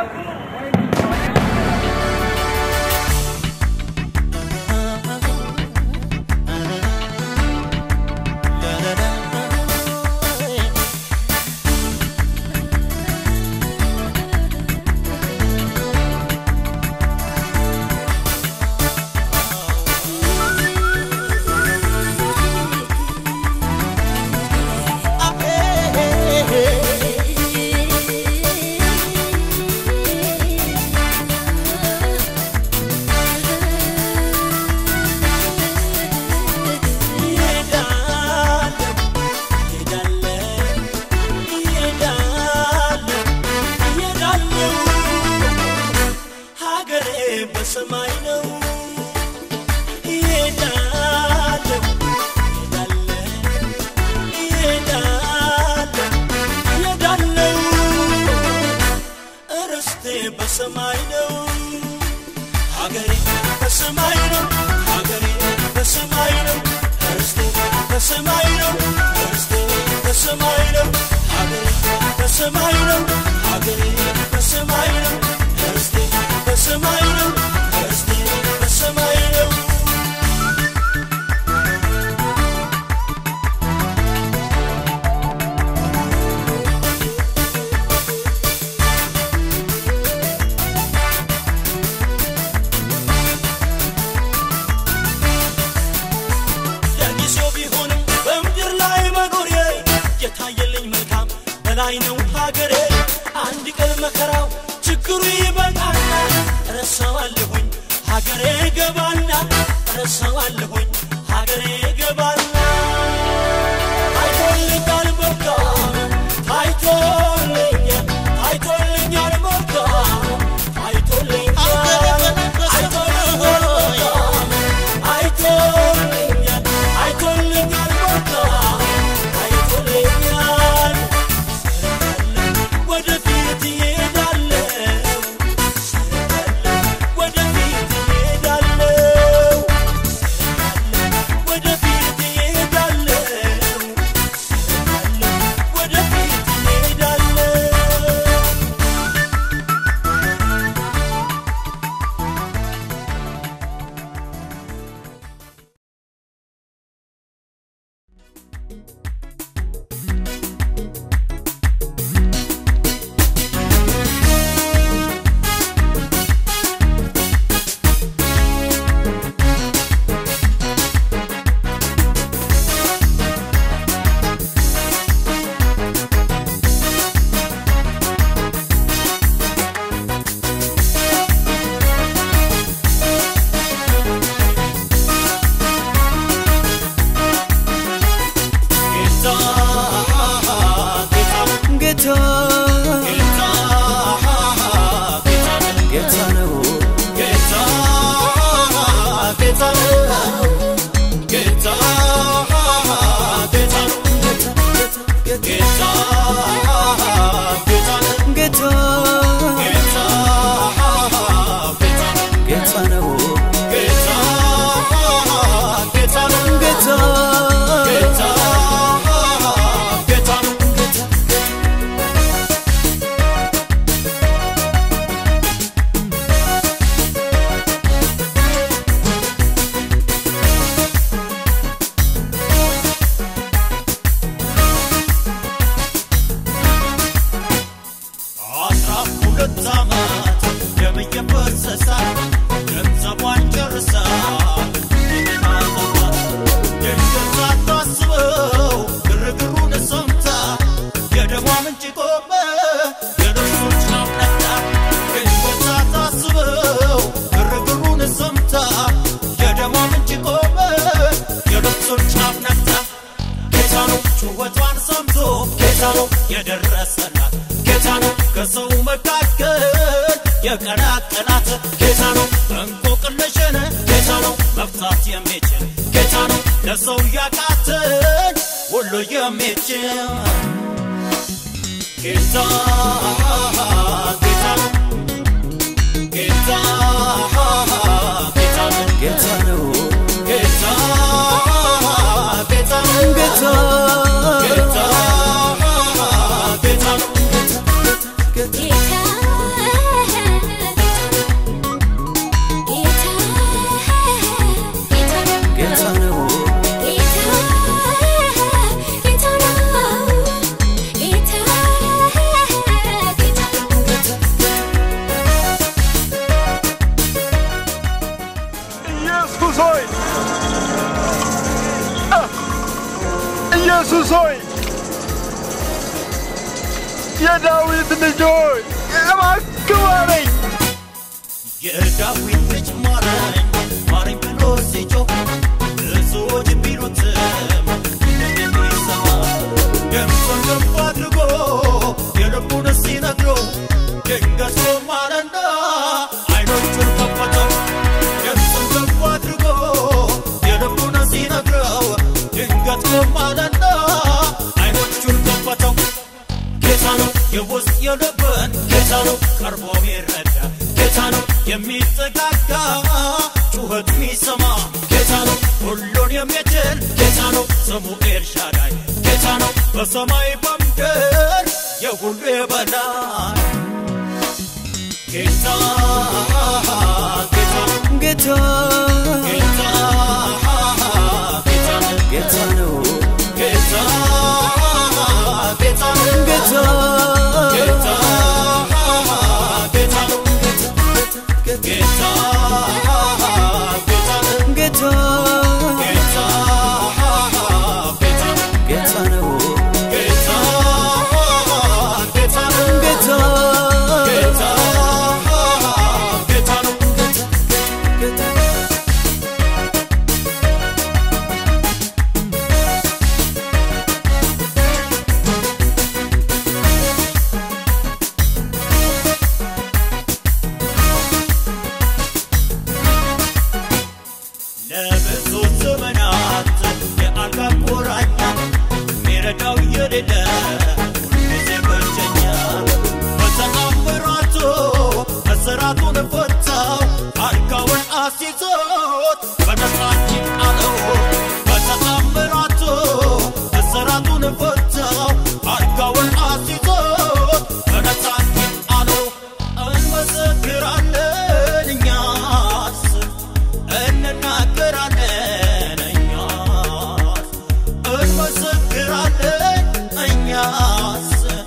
በሰማይ ነው ይሄዳለሁ ይሄዳለሁ ይሄዳለሁ እርስቴ በሰማይ ነው ሀገሬ በሰማይ ነው ሀገሬ በሰማይ ነው እርስቴ በሰማይ ነው እርስቴ በሰማይ ነው ሀገሬ በሰማይ ነው ሀገሬ በሰማይ ነው እርስቴ በሰማይ ነው እርስቴ በሰማይ ነው ለጊዜው ቢሆንም በምድር ላይ መኖሬ የታየልኝ መልካም በላይ ነው ሀገሬ አንድ ቀን መከራው ችግሩ ይበቃና ረሳዋለሁኝ ሀገሬ ገባና ረሳዋለሁኝ ሀገሬ ገባና ታይቶልኛል መልካም ታይቶልኛል ታይቶልኛል መልካም ታይቶልኛል ታይቶልኛል መልካም አይቶልኛል አይቶልኛል መልካም አይቶልኛል ወደፊት እሄዳለሁ ወደፊት እሄዳለሁ ወደፊት እሄዳለሁ ወደፊት እሄዳለሁ ጌታ ጌታ ነው ጌታ ጌታ ነው ጌታ አስራ ሁለት ዓመት ደም እየፈሰሳት ገንዘቧን ጨርሳ እንደገና ጠፋት። ድንገት ሳታስበው ግርግሩን ሰምታ የደሟ ምንጭ ቆመ የነፍሶች ናፍነታ ድንገት ሳታስበው ግርግሩን ሰምታ የደሟ ምንጭ ቆመ የነፍሶች ናፍነታ ጌታ ነው ጩኸቷን ሰምቶ ጌታ ነው የደረሰላት ጌታ ነው ከሰው መካከል የቀላቀላት ጌታ ነው እንቆቅልሽን ጌታ ነው መፍታት የሚችል ጌታ ነው ለሰው ያቃትን ሁሉ የሚችል ጌታ ጌታ ነው ጌታ ጌታ ነው ጌታ ነው ጌታ ጌታ ነው ጌታ ጌታ ጌታ ነው ጌታ ኢየሱስ ሆይ አ! ኢየሱስ ሆይ የዳዊት ልጅ ሆይ እባክህ ማረኝ። የዳዊት ልጅ ማረኝ ማረኝ ብሎ ሲጮህ ብዙዎች ቢሉትም እንደሚሰማ ድምፁን ከፍ አድርጎ የልቡን ሲነግረው ድንገት ቆማለና አይኖቹን ከፈተው ድምፁን ከፍ አድርጎ የልቡን ሲነግረው ድንገት ቆማለና አይኖቹን ከፈተው ጌታ ነው የውስጥ የልብን ጌታ ነው ቀርቦ የሚረዳ ጌታ ነው የሚጠጋጋ ጩኸት የሚሰማ ጌታ ነው ሁሉን የሚችል ጌታ ነው ስሙ ኤልሻዳይ ጌታ ነው በሰማይ በምድር የሁሉ የበላይ ጌታ ጌታ ጌታ ጌታ ጌታ ጌታ ነው ጌታ ጌታ ጌታ ጌታ ጌታ ጌታ ጌታ ጌታ ጌታ ጌታ ጌታ ነው ጌታ ጌታ ጌታ ጌታ ጌታ ነው ጌታ ለብዙ ዘመናት የአልጋ ቁራኛ ሚረዳው የሌለ ሁልጊዜ ብቸኛ በተአምራቱ እስራቱን ፈታው አልጋውን አስይዞት በነፃነት አለው በተአምራቱ እስራቱን ፈታው አልጋውን አስይዞት በነፃነት አለው እንመሰክራለን እኛስ እንናገራለን እኛስ እንመሰክራለን እኛስ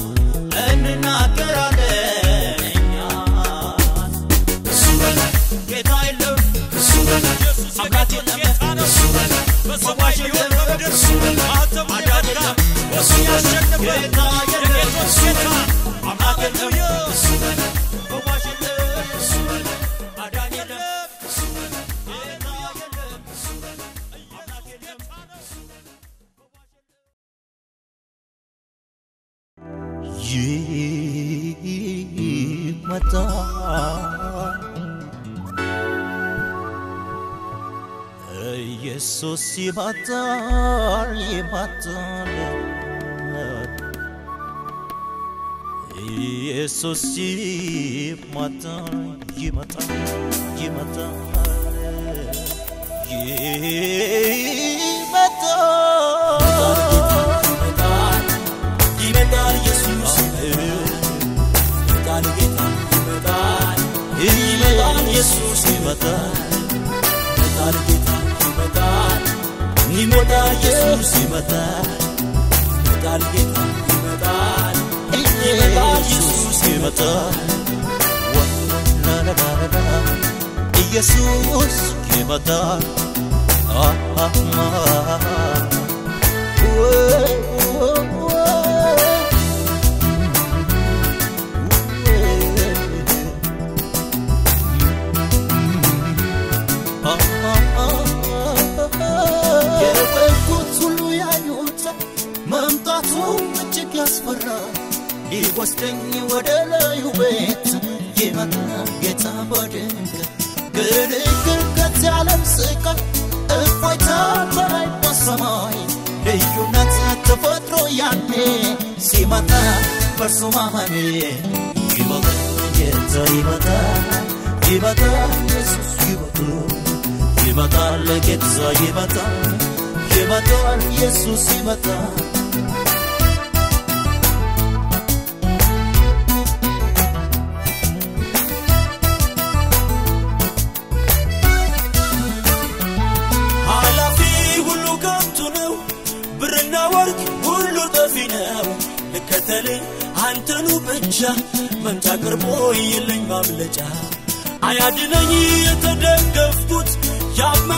እንናገራለን እኛስ እሱ በላይ ጌታ የለም እሱ በላይ አምላክ የለም እሱ በላይ ፈዋሽ የለም እሱ በላይ አዳኝ የለም እሱ በላይ ጌታ የለም ጌታ አምላክ የለም እሱ በላይ ፈዋሽ የለም እሱ በላይ አዳኝ የለም እሱ በላይ ጌታ የለም አምላክ የለም ይመጣል ኢየሱስ ይመጣል ይመጣል ኢየሱስ ይመጣል ይመጣል ይመጣል ይመጣል ይመጣል ኢየሱስ ይመጣል ጌታ ይመጣል ይመጣል ኢየሱስ ይመጣል ይመጣል ጌታ ይመጣል ይመጣል ኢየሱስ ይመጣል ይመጣል ጌታ ይመጣል ይመጣል ኢየሱስ ይመጣል ወላላላላ ኢየሱስ ይመጣል የበጉት ሁሉ ያዩታል መምጣቱ እጅግ ያስፈራል ሊወስደኝ ወደ ላዩ ቤት ይመጣል ጌታ በድንገት ግርግር ከዚህ ዓለም ስቃይ እፎይታ በላይ በሰማይ ልዩነት ተፈጥሮ ያኔ ሲመጣ በእርሱ ማመኔ ይመጣል ጌታ ይመጣል ይመጣል ኢየሱስ ይመጣል ይመጣል ጌታ ይመጣል ይመጣል ኢየሱስ ይመጣል ኃላፊ ሁሉ ከንቱ ነው ብርና ወርቅ ሁሉ ጠፊ ነው ልከተል አንተኑ ብቻ መምጫ ቅርቦ የለኝ ማምለጫ አያድነኝ የተደገፍኩት ያመ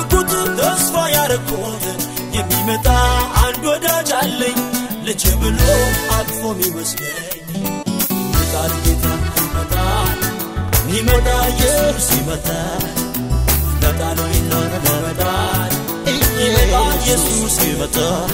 ልጅ ብሎ አቅፎ ሚወስደኝ ይመጣል ጌታ ይመጣል ይመጣል ኢየሱስ ይመጣል ይመጣል ይመጣል ይመጣል ይመጣል ኢየሱስ ይመጣል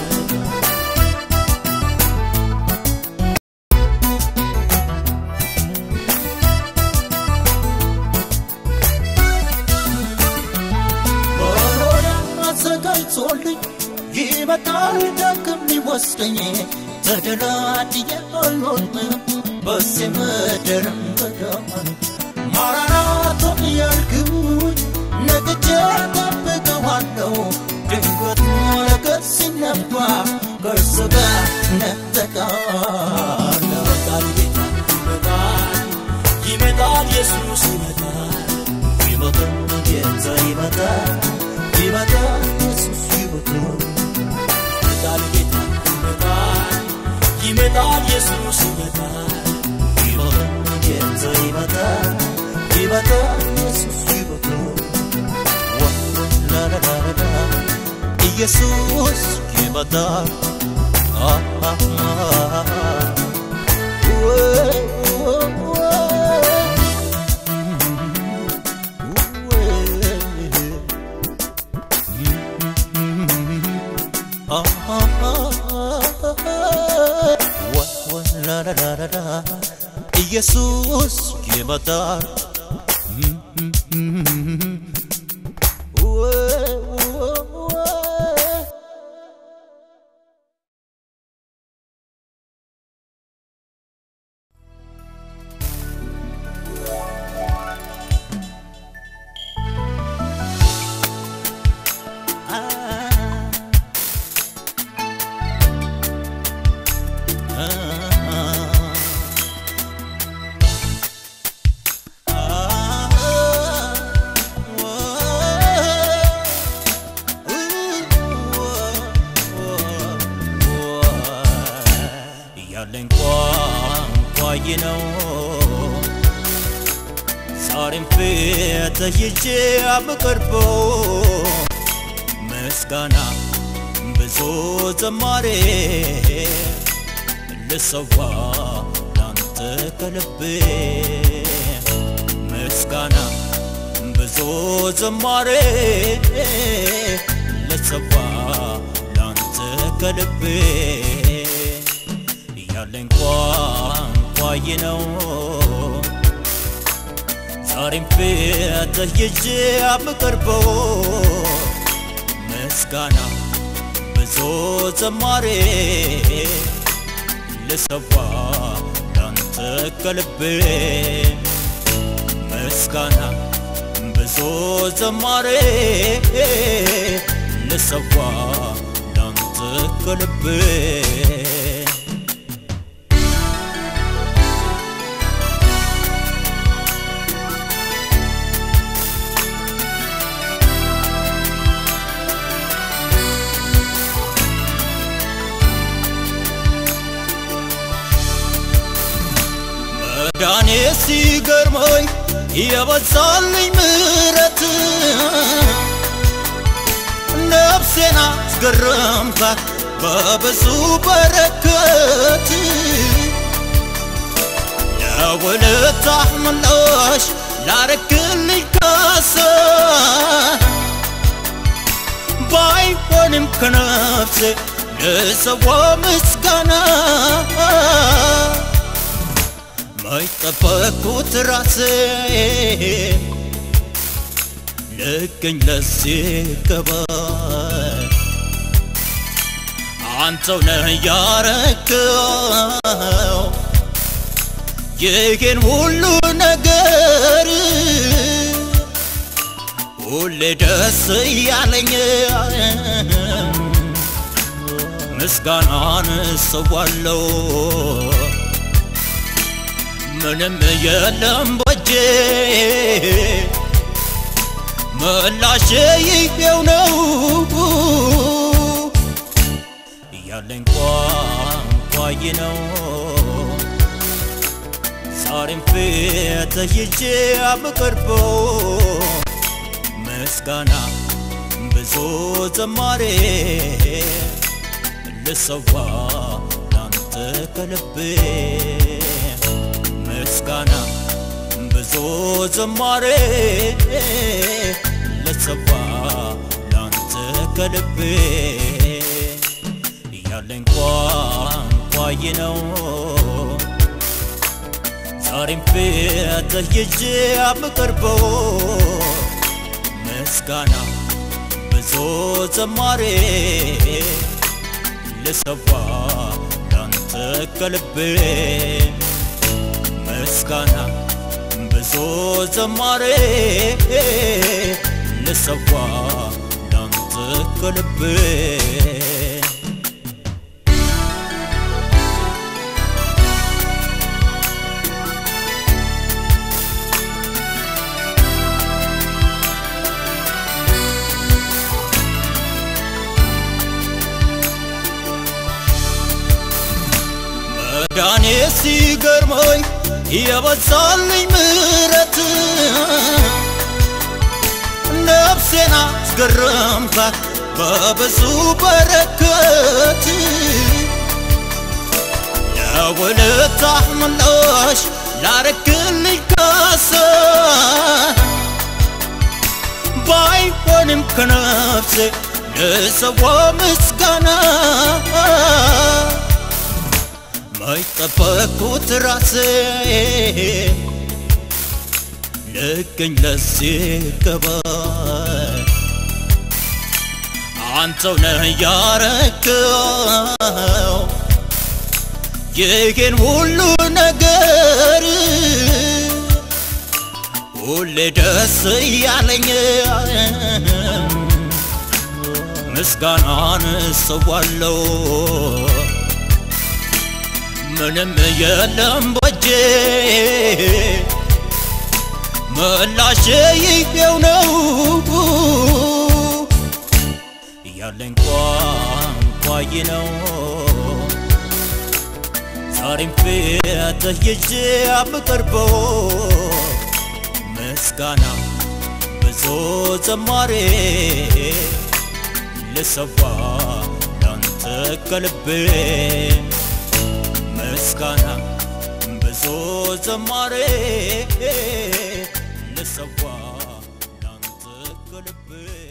መኖሪያ አዘጋጅቶልኝ ይመጣል ዳግም ሊወስደኝ ተደላድዬ አልኖርም በዚህ ምድር በዳን ማራናቶ እያልኩኝ ነግቼ ጠብቀዋለሁ ድንገት ነገር ሲነባ ከእርሱ ጋር ነጠቃል ይመጣል ጌታ ይመጣል ይመጣል ኢየሱስ ይመጣል ይመጣል ጌታ ይመጣል ይመጣል ኢየሱስ ይመጣል ይመጣል ጌታ ይመጣል ይመጣል ኢየሱስ ይመጣል ይመጣል ጌታ ይመጣል ይመጣል ኢየሱስ ይመጣል ወላላላላ ኢየሱስ ይመጣል አ- አ- አ- ወይ- ወይ- ኢየሱስ ይመጣል ያለኝ ቋንቋ ይህ ነው ዛሬም ፊት ይዤ የምቀርበው ምስጋና ብዙ ዘማሬ ልሰዋ ላንተ ከልቤ ምስጋና ብዙ ዘማሬ ልሰዋ ላንተ ከልቤ ያለኝ ቋንቋ ይህ ነው ዛሬም ፊት ይዤ የምቀርበው ምስጋና ብዙ ዘማሬ ልሰዋ ላንተ ከልቤ ምስጋና ብዙ ዘማሬ ልሰዋ ላንተ ከልቤ መዳኔ ሲገርመኝ የበዛልኝ ምረት ነፍሴን አስገረምካት በብዙ በረከት ለውለታህ ምላሽ ላረክልኝ ካሳ ባይሆንም ከነፍሴ ልሰዋ ምስጋና ማይጠበቅኩት ራሴ ልገኝ ለዚህ ገባይ አንተው ነህ ያረከው ይህን ሁሉ ነገር ሁሌ ደስ እያለኝ ምስጋናን እሰዋለሁ ምንም የለም በጄ ምላሼ ይሄው ነው ያለኝ ቋንቋ ይህ ነው ዛሬም ፊት ይዤ የምቀርበው ምስጋና ብዙ ዘማሬ ልሰዋ ከልቤ ምስጋና ብዙ ዝማሬ ልሰዋ ላንተ ከልቤ ያለኝ ቋንቋ ይህ ነው ዛሬም ፊትህ ይዤ የምቀርበው ምስጋና ብዙ ዝማሬ ልሰዋ ላንተ ከልቤ ምስጋና ብዙ ዝማሬ ልሰዋ ላንተ ከልቤ መዳኔ ሲገርመኝ የበዛልኝ ምረት ነፍሴን አስገረምካት በብዙ በረከት ለውለታህ ምላሽ ላረክልኝ ካሰ ባይሆንም ከነፍሴ ልሰዋ ምስጋና ማይጠበቁት ራሴ ልገኝ ለዚህ ገባይ አንተው ነህ ያረከው ይህን ሁሉ ነገር ሁሌ ደስ እያለኝ ምስጋናን እሰዋለሁ ምንም የለም በጄ ምላሼ ይሄው ነው ያለኝ ቋንቋ ይህ ነው ዛሬም ፊትህ ይዤ የምቀርበው ምስጋና ብዙ ዝማሬ ልሰዋ ላንተ ከልቤ ምስጋና ብዙ ዝማሬ ልሰዋ ላንተ ከልቤ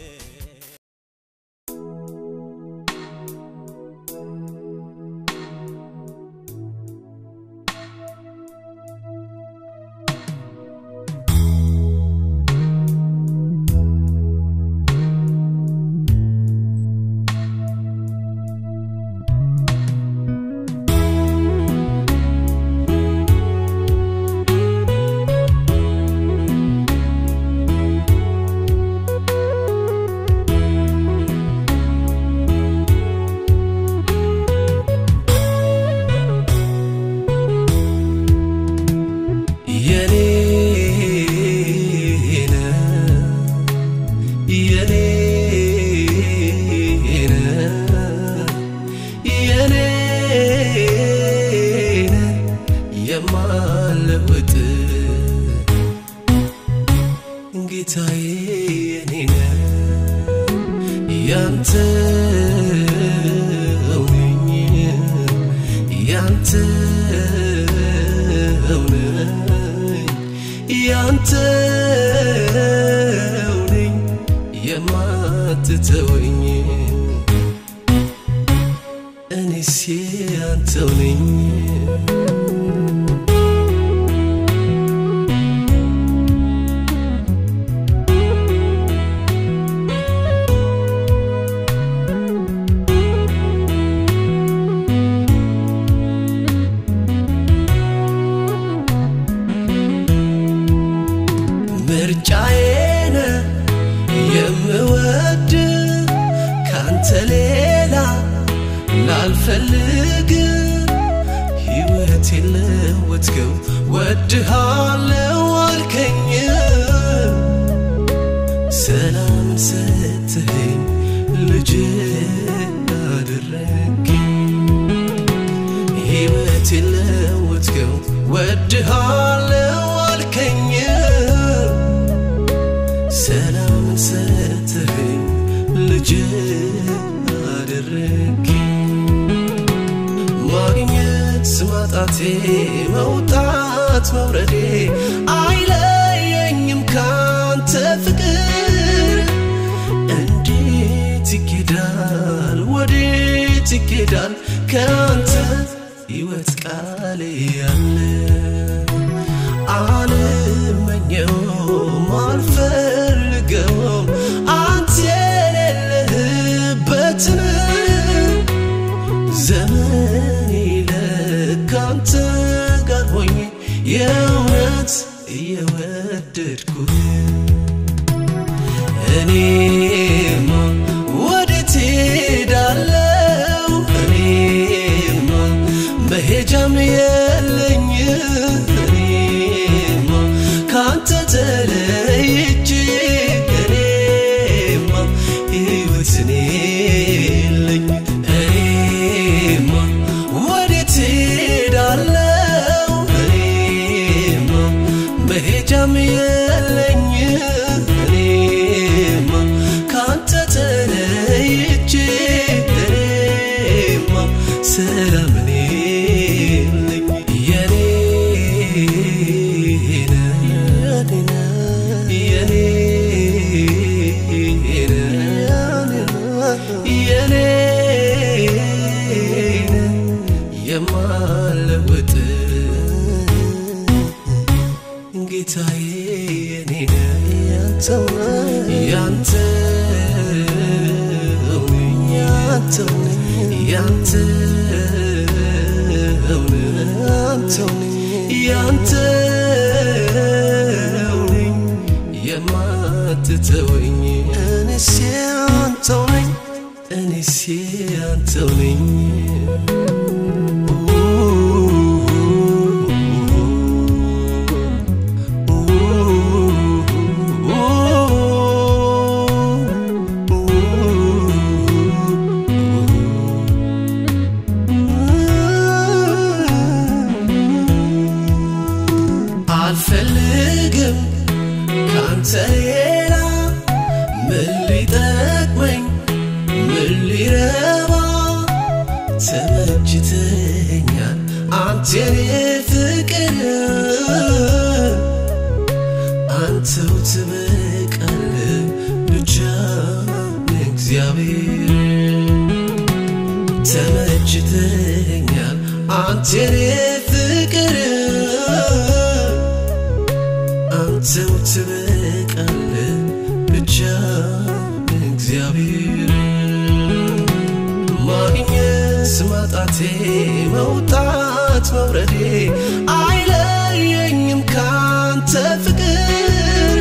የኔ የኔ የኔ የማለወጥ ጌታዬ የኔ ያንተ ነኝ ያንተ ነኝ ያንተው ነኝ የማትተወኝ እኔስ ያንተው ነኝ ምርጫዬን የምወድ ካንተ ሌላ ላልፈልግ ሕይወት የለወጥከው ወድሃለው አልከኝ ሰላም ሰጥኸኝ ልጅ አደረግኝ ሕይወት የለወጥከው ወድሃለው አልከኝ ሰላም ሰጥኸኝ ልጅ አደረግኝ ማግኘት ማጣቴ መውጣት መውረዴ አይለየኝም ካንተ ፍቅር እንዴት ይኬዳል ወዴት ይኬዳል ካንተ ሕይወት ቃል ያለ አልመኘውም አልፈልገውም አንተ የሌለህበትን ዘመን ለካንተ ጋር ሆኜ የእውነት እየወደድኩህ እኔማ ወዴት ሄዳለው እኔማ መሄጃም የለኝ እኔማ ካንተ ተለይቼ እኔማ ሕይወትን የለኝ እኔማ ወዴት ሄዳለው እኔማ መሄጃም የለኝ እኔማ ካንተ ተለይቼ እኔማ ሰላምን የለኝ የኔ ነህ የኔ ነህ የኔ ነህ የማለወጥ ጌታዬ የኔ ነህ ያንተው ነህ ያንተው ነኝ ያንተው ነኝ ያንተው ነህ ያንተው ነኝ ያንተው ነኝ የማትተወኝ እኔስ ያንተው ነኝ እኔስ ያንተው ነኝ አልፈልግም ካንተ ሌላ ምን ሊጠቅመኝ ምን ሊረባ ተመችተኛል አንተ የኔ ፍቅር አንተው ትበቃል ብቻ እግዚአብሔር ተመችተኛል አንተ የኔ ፍቅር አንተው ትበቃል ብቻ እግዚአብሔር ማግኘት ማጣቴ መውጣት መውረዴ አይለየኝም ካንተ ፍቅር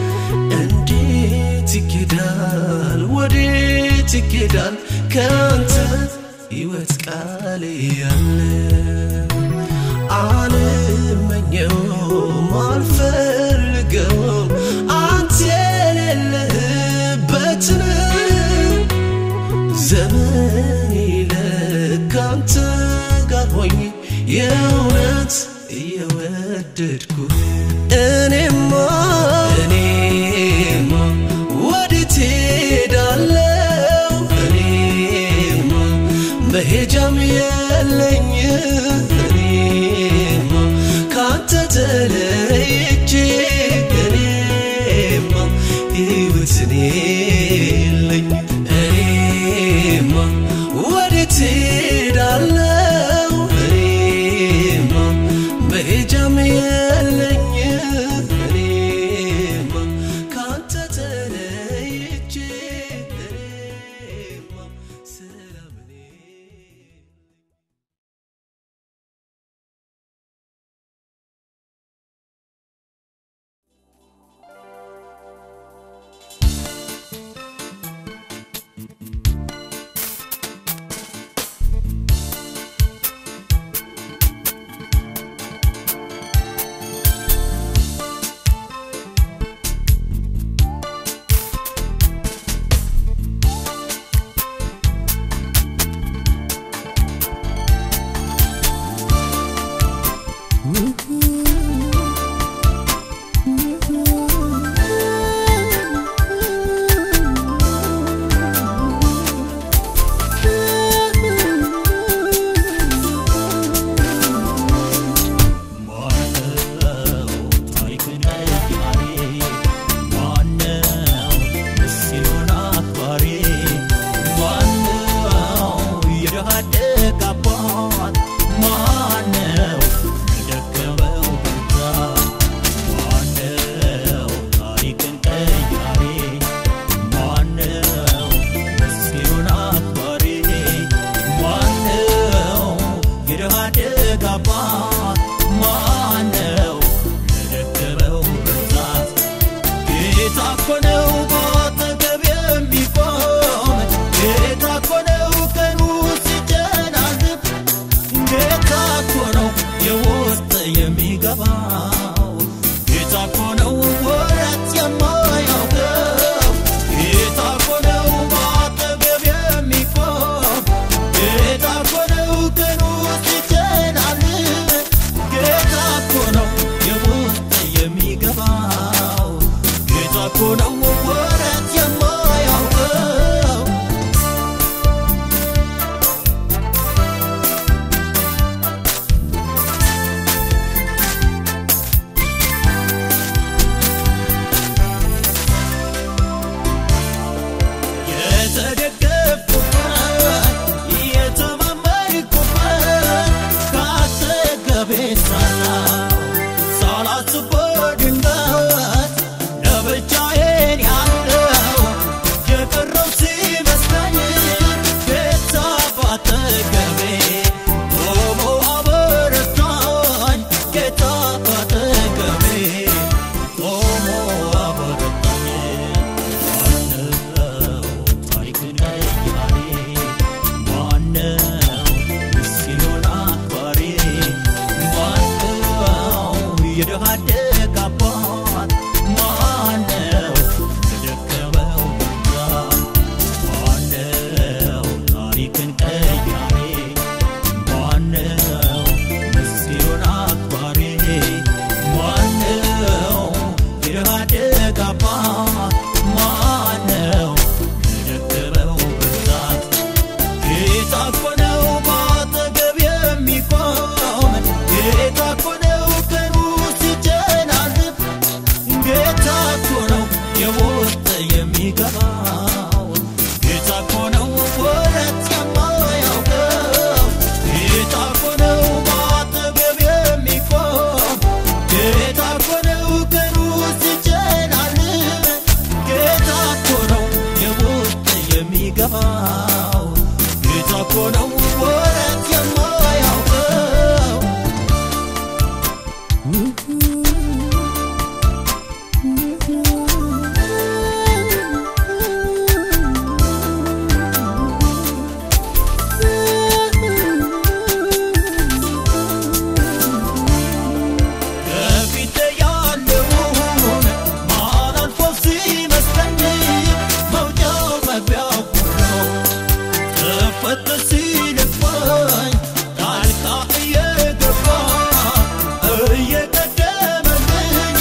እንዴት ይኬዳል ወዴት ይኬዳል ካንተ ሕይወት ቃል ያለ አልመኘውም አልፈልገውም አንተ የሌለህበትን ዘመን ለካንተ ጋር ሆኜ የእውነት እየወደድኩህ እኔማ እኔማ ወዴት ሄዳለው እኔማ መሄጃም የለኝ እኔማ ካንተ ተለይቼ እኔማ ሕይወትን የለኝ እኔማ ወዴት ሄዳለው እኔማ መሄጃም የለኝ እኔማ ካንተ ተለይቼ እኔማ ሰላምን የሚገባው ጌታ እኮ ነው ወረት የማያውቀው ከፊቴ ያለውን ማን አልፎ ሲመስለኝ መውጫው መግቢያው ሁሉ ከፈተ ሲልፋኝ ጣልቃ እየገባ እየቀደመልኝ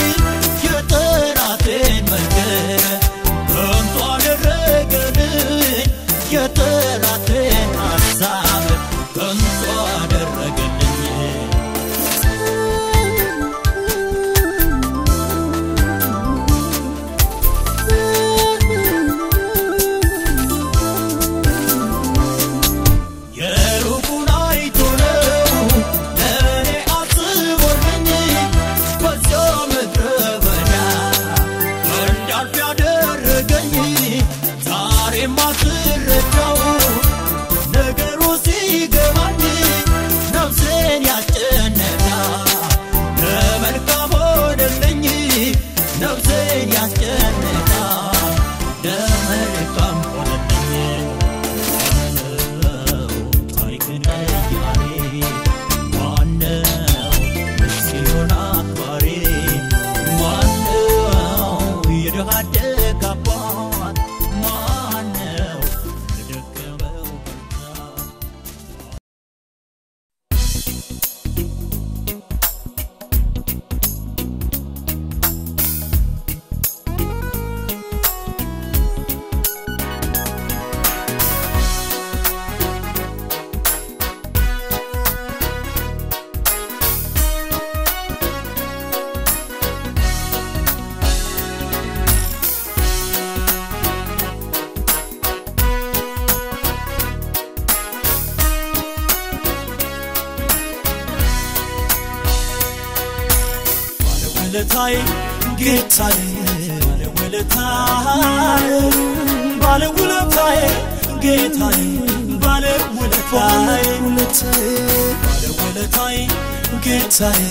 የጠላቴን መንገድ ከንቱ አደረገልኝ የጠላቴን ሀሳብ ከንቱ አደረገልኝ የሩቁን አይቶ ነው ለእኔ አስቦልኝ በዚያ ምድረ በዳ እንዳልፍ ያደረገኝ ዛሬም አስረዳው ነገሩ ሲገባኝ ነፍሴን ያስጨነቃ ለመልካም ሆነልኝ ነፍሴን ያስጨነቃ ለመልካም ሆነልኝ ታሪክን ቀያሪ ማነው ምስኪኑን አክባሪ ማነው የድሃ አደግ አባት ማነው ለደከመው ብርታት ባለውለታዬ ጌታዬ ባለውለታዬ ባለውለታዬ ጌታዬ ባለውለታዬ ባለውለታዬ ጌታዬ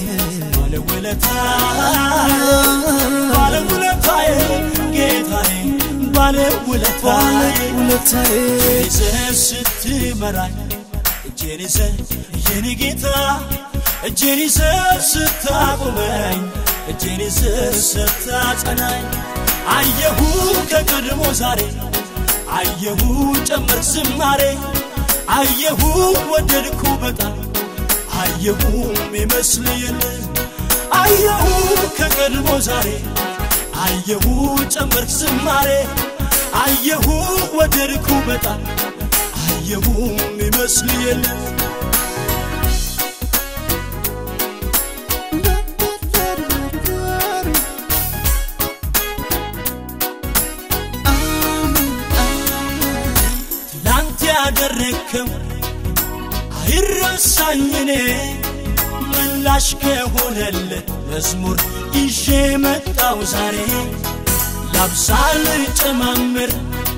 ባለውለታዬ ባለውለታዬ ጌታዬ ባለውለታዬ ይዘህ ስትመራኝ እጄን ይዘህ የኔ ጌታ እጄን ይዘህ ስታቆመኝ እጄን ይዘህ ስታጸናኝ አየሁ ከቀድሞ ዛሬ አየሁ ጨመር ዝማሬ አየሁ ወደድኩ በጣም አየሁ የሚመስል የለም አየሁ ከቀድሞ ዛሬ አየሁ ጨመር ዝማሬ አየሁ ወደድኩ በጣም አየሁ የሚመስል የለም ትላንት ያደረግከው አይረሳኝ እኔ ምላሽ ከሆነለት መዝሙር ይዤ መጣው ዛሬ ላብሳል ጨማምር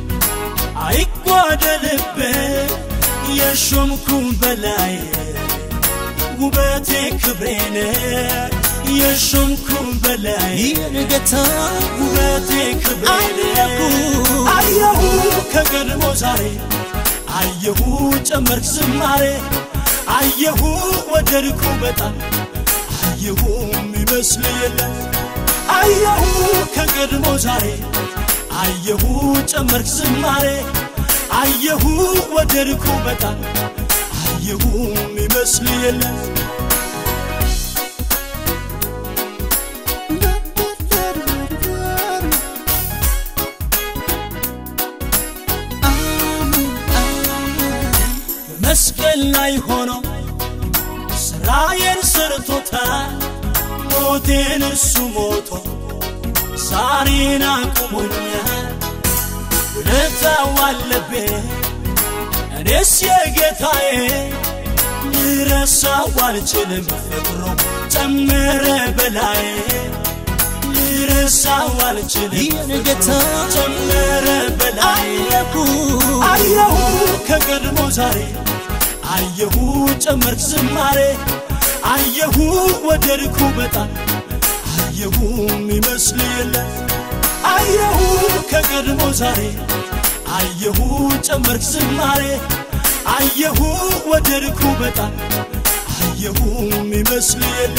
አይጓደልብ የሾምኩ በላይ ውበቴ ክብሬን የሾምኩ በላይ ጌታ ውበቴ ክብሬን አየሁ ከቀድሞ ዛሬ አየሁ ጨመርክ ዝማሬ አየሁ ወደድኩ በጣም አየሁ የሚመስል የለም አየሁ ከቀድሞ ዛሬ አየሁ ጨመርክ ዝማሬ አየሁ ወደድኩ በጣም አየሁ የሚመስል የለም መስቀል ላይ ሆኖ ስራዬን ሰርቶታል ሞቴን እሱ ሞቶ ዛሬን አቁሞኛል ውለታው አለብኝ እኔስ የጌታዬ ልረሳው አልችልም ፍቅሩ ጨመረ በላይ ልረሳው አልችልም ይህን ጌታ ጨመረ በላይ አየሁ አየ ከቀድሞ ዛሬ አየሁ ጨመርክ ዝማሬ አየሁ ወደድኩ በጣም አየሁ የሚመስል የለ አየሁ ከቀድሞ ዛሬ አየሁ ጨመርክ ዝማሬ አየሁ ወደድኩ በጣም አየሁ የሚመስል የለ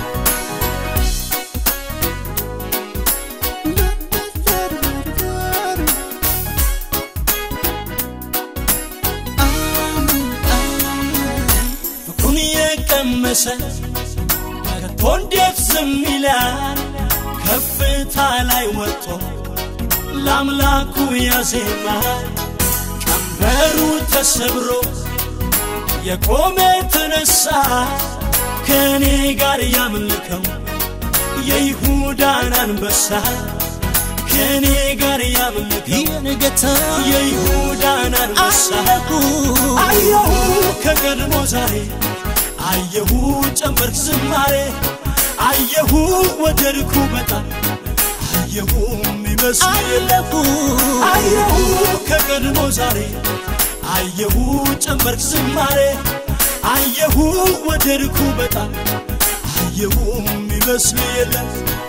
ፍቅሩን የቀመሰ ከቶ እንዴት ዝም ይላል ከፍታ ላይ ወጥቶ ለአምላኩ ያዜማል ቀንበሩ ተሰብሮ የቆመ ተነሳ ከእኔ ጋር ያምልከው የይሁዳን አንበሳ ከእኔ ጋር ያምልከው የንገታ የይሁዳን አንበሳ አየሁ ከቀድሞ ዛሬ አየሁ ጨመርክ ዝማሬ አየሁ ወደድኩ በጣም አየሁ የሚመስል የለም አየሁ ከቀድሞ ዛሬ አየሁ ጨመርክ ዝማሬ አየሁ ወደድኩ በጣም አየሁ የሚመስል የለም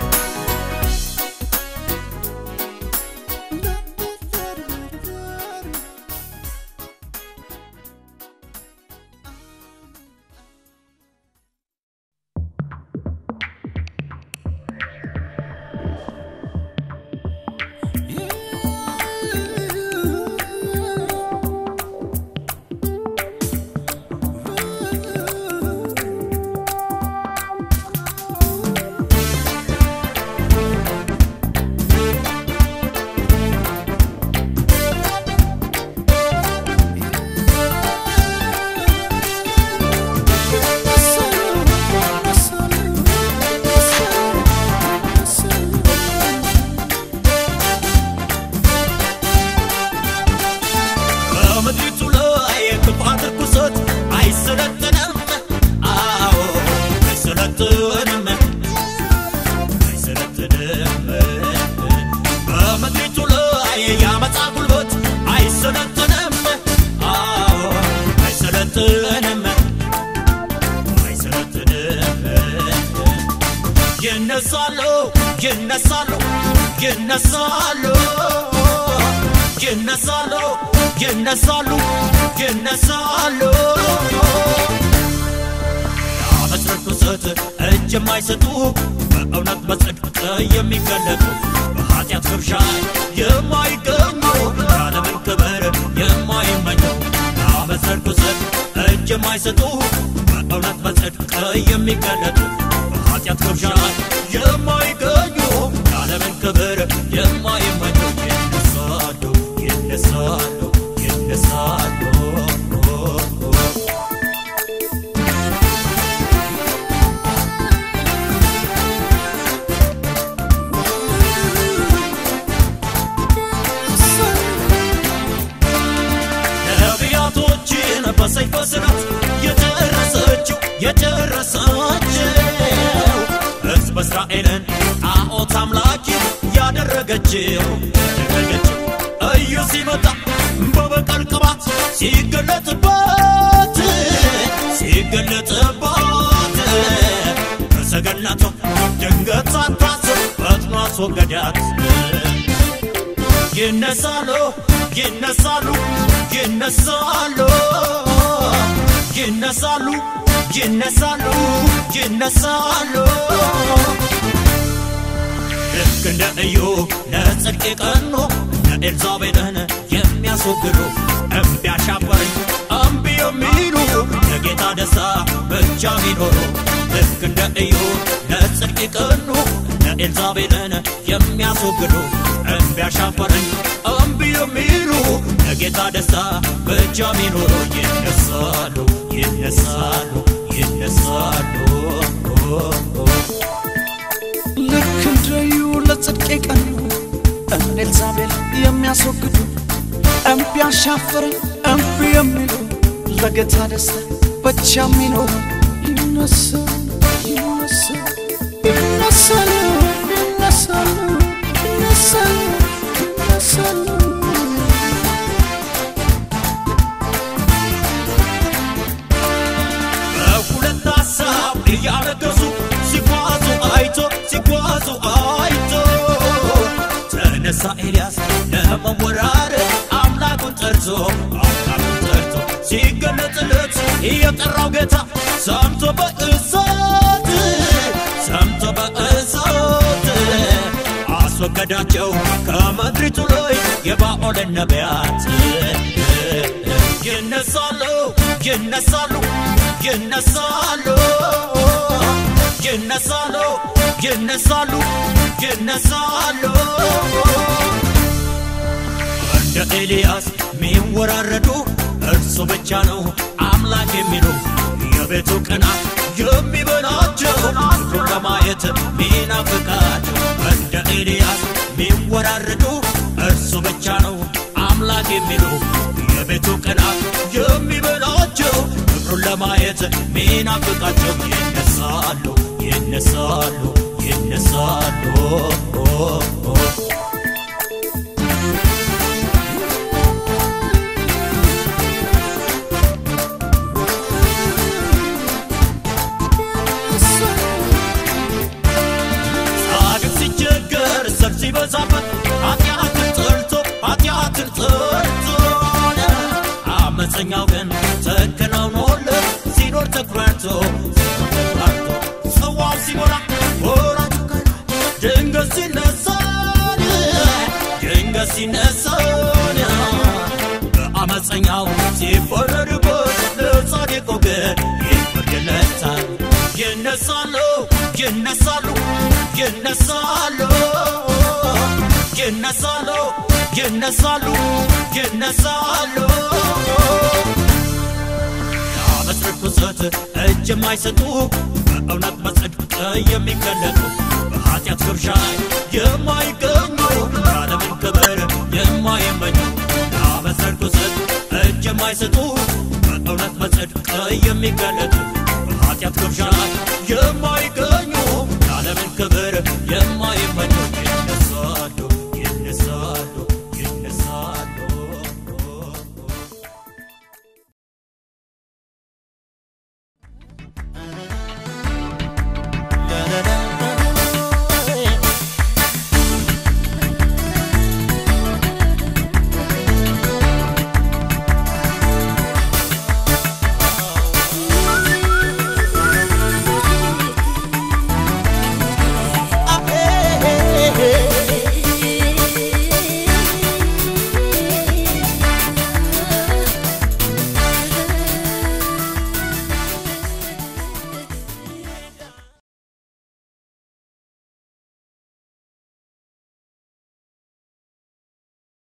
በምድሪቱ ላይ የክፋት ርኩሰት አይሰለጥንም። አዎ አይሰለጥንም፣ አይሰለጥንም። በምድሪቱ ላይ የአመፃ ጉልበት አይሰለጥንም። አዎ አይሰለጥንም፣ አይሰለጥንም። ይነሳሉ ይነሳሉ ይነሳሉ ይነሳሉ ይነሳሉ ይነሳሉ ለአመፅ ርኩሰት እጅ የማይሰጡ በእውነት በጽድቅ የሚገለጡ በኃጢአት ግብዣ የማይገኙ የዓለምን ክብር የማይመኙ ለአመፅ ርኩሰት እጅ የማይሰጡ በእውነት በጽድቅ የሚገለጡ በኃጢአት ግብዣ የማይገኙ የዓለምን ክብር የማይመኙ ይነሳሉ ይነሳሉ ይነሳሉ ነቢያቶችን በሰይፍ ስራት የጨረሰችው የጨረሰችው ሕዝብ እስራኤልን ጣዖት አምላኪ ያደረገችው ያደረገችው እዩ ሲመጣ በበቀል ቅባት ሲገለጥባት ሲገለጥባት ከሰገነቷ ድንገት ሳታስብ ፈጥኖ አስወገዳት ይነሳሉ ይነሳሉ ይነሳሉ ይነሳሉ ይነሳሉ ይነሳሉ ልክ እንደ እዩ ለጽድቅ የቀኑ ለኤልዛቤልን የሚያስወግዱ እምቢ አሻፈረኝ እምቢ የሚሉ ለጌታ ደስታ ብቻ ሚኖሩ ልክ እንደ እዩ ለጽድቅ የቀኑ ለኤልዛቤልን የሚያስወግዱ እምቢ አሻፈረኝ እምቢ የሚሉ ለጌታ ደስታ ብቻ ሚኖሩ ይነሳሉ ይነሳሉ ይነሳሉ ልክ እንደዩ ለጽድቅ የቀኑ እነ ኤልዛቤል የሚያስወግዱ እምቢ አሻፈረኝ እምቢ የሚሉ ለጌታ ደስታ ብቻ የሚኖሩ ይነሳሉ ይነሳሉ ይነሳሉ ይነሳሉ ይነሳሉ ይነሳሉ ኤልያስ ለመወራረድ አምላኩን ጠርቶ አምላኩን ጠርቶ ሲገለጥለት የጠራው ጌታ ሰምቶ በእሳት ሰምቶ በእሳት አስወገዳቸው ከምድሪቱ ላይ የባኦልን ነቢያት ይነሳሉ ይነሳሉ ይነሳሉ ይነሳሉ ይነሳሉ ይነሳሉ እንደ ኤልያስ ሚወራረዱ እርሱ ብቻ ነው አምላክ የሚሉ የቤቱ ቅናት የሚበላቸው ፍቅሩን ለማየት ሚናፍቃቸው እንደ ኤልያስ ሚወራረዱ እርሱ ብቻ ነው አምላክ የሚሉ የቤቱ ቅናት የሚበላቸው ፍቅሩን ለማየት ሚናፍቃቸው ይነሳሉ ይነሳሉ ይነሳሉ ጻድቅ ሲቸገር ሰብ ሲበዛበት ኃጢአትን ጠልቶ ኃጢአትን ጠልቶ አመፀኛው ግን ተከናውኖለት ሲኖር ተኩራርቶ ሲኖር ተኩራርቶ ጽዋው ሲሞላ ወራጁ ቀና ድንገት ሲነሳን ድንገት ሲነሳን በአመፀኛው ሲፈረድበት ለጻድቁ ግን ይፈርድለታል ይነሳሉ ይነሳሉ ይነሳሉ ይነሳሉ ይነሳሉ ይነሳሉ የዓመፅ ርኩሰት እጅ የማይሰጡ በእውነት በጽድቅ የሚገለጡ በኃጢአት ግብዣ የማይገኙ የዓለምን ክብር የማይመኙ የዓመፅ ርኩሰት እጅ የማይሰጡ በእውነት በጽድቅ የሚገለጡ በኃጢአት ግብዣ የማይገኙ